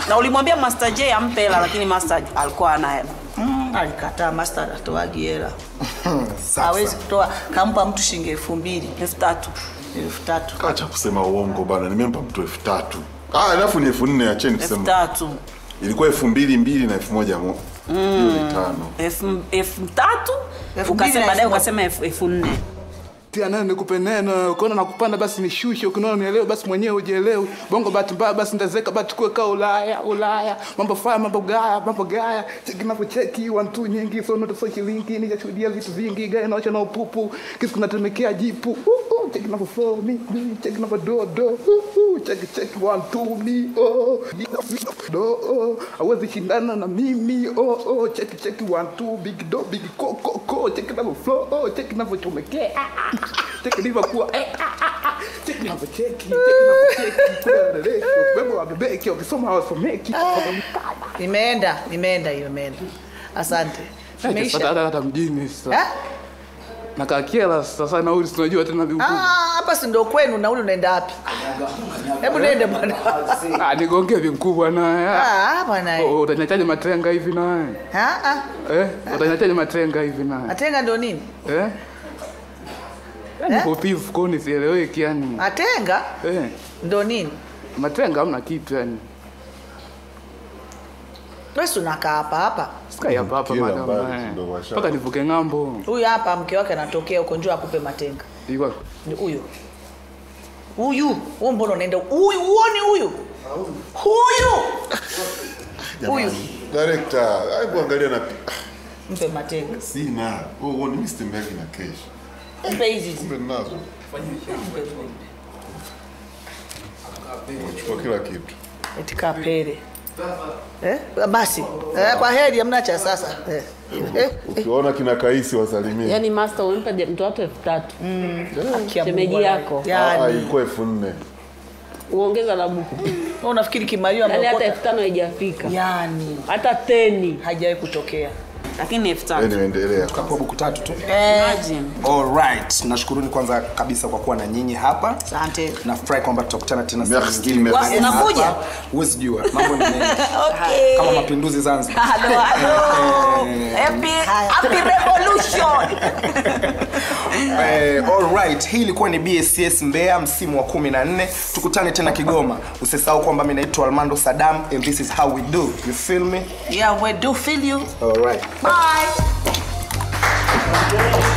na ulimwambia Master J ampe hela lakini Master alikuwa ana hela Mm, alikataa master atoagi hela Safi hawezi sana. kutoa kampa mtu shilingi elfu mbili elfu tatu elfu tatu acha kusema uongo bana nimempa mtu elfu tatu ah, alafu ni elfu nne acheni elfu kusema tatu ilikuwa elfu mbili mbili na elfu moja mo hiyo ni tano elfu elfu tatu Elfu mbili ukasema na baadaye elfu moja. ukasema elfu elfu nne tia neno nikupe neno ukiona nakupanda basi nishushe ukiona nielewe basi mwenyewe ujielewe bongo bahati mbaya basi ndazeka basi tukue kaa ulaya ulaya mambo faya mambo gaya mambo gaya cheki navyocheki wantu nyingi so noto so shilingi nijashuhudia vitu vingi gaya naocha na upupu kisu kunatemekea jipu uh, uh, cheki navyo mi mi cheki navyo do do uh, uh, cheki cheki one two mi oh do oh awezi shindana na mimi oh oh cheki cheki one two big do big ko ko ko cheki navyo flow oh cheki navyochomekea ah, ah, ah, cheki nivyokuwa eh ah, ah, ah, cheki navyocheki cheki navyocheki kuna reresho bebo wabebeki wakisoma hawasomeki imeenda imeenda hiyo imeenda asante Imeisha. hata hata- hata mjini sasa Eh? nakaa kiela sasa nauli sinajua tena viukuu Ah, hapa si ndo kwenu nauli unaenda wapi hebu nende bwana Ah, nigongee vikubwa naye Ah, bwana Oh, utaniachaje matrenga hivi naye Ah, ah. eh utaniachaje matrenga hivi naye atenga ndo nini eh Yaani kopi mfukoni sieleweki yani atenga eh ndo nini matrenga hamna kitu yani wesi unakaa hapa hapa sikai hapa hapa Kila madam mbali, eh. ndo washa- mpaka nivuke ng'ambo huyu hapa mke wake anatokea huko njoo akupe matenga Ilikuwa- Ni huyu huyu huyu mbona unaenda huyu huoni huyu huyu huyu director hebu angalia na mpe matenga sina oh, oh, ni Mr. Mbeki na cash mpe hizi hizi. kumbe ninazo chukua kila kitu eti kapere eh? basi eh, kwa heri amna cha sasa eh. Eh, eh. ukiona kina kaisi wasalimie Yaani master umempa je- mtu watu elfu tatu Haki ya shemeji Mungu yako. Ah, yani ilikuwa elfu nne uongeza la buku wewe unafikiri kimaliwa yaani hata ameokota elfu tano haijafika yani hata teni haijawahi kutokea lakini ni elfu tatu yani endelea Kapewa buku tatu tu Imagine. alright nashukuruni kwanza kabisa kwa kuwa na nyinyi hapa asante nafurahi kwamba tutakutana tena Merci, siku nyingine merci. mahali Unakuja? hapa. huwezi jua mambo ni mengi Okay. kama mapinduzi zanzibar Hello, hello. Happy, happy revolution. Eh, alright hii ilikuwa ni bss mbeya msimu wa 14 tukutane tena kigoma usisahau kwamba mi naitwa almando sadam and this is how we do you feel me Yeah, we do feel you. alright Bye.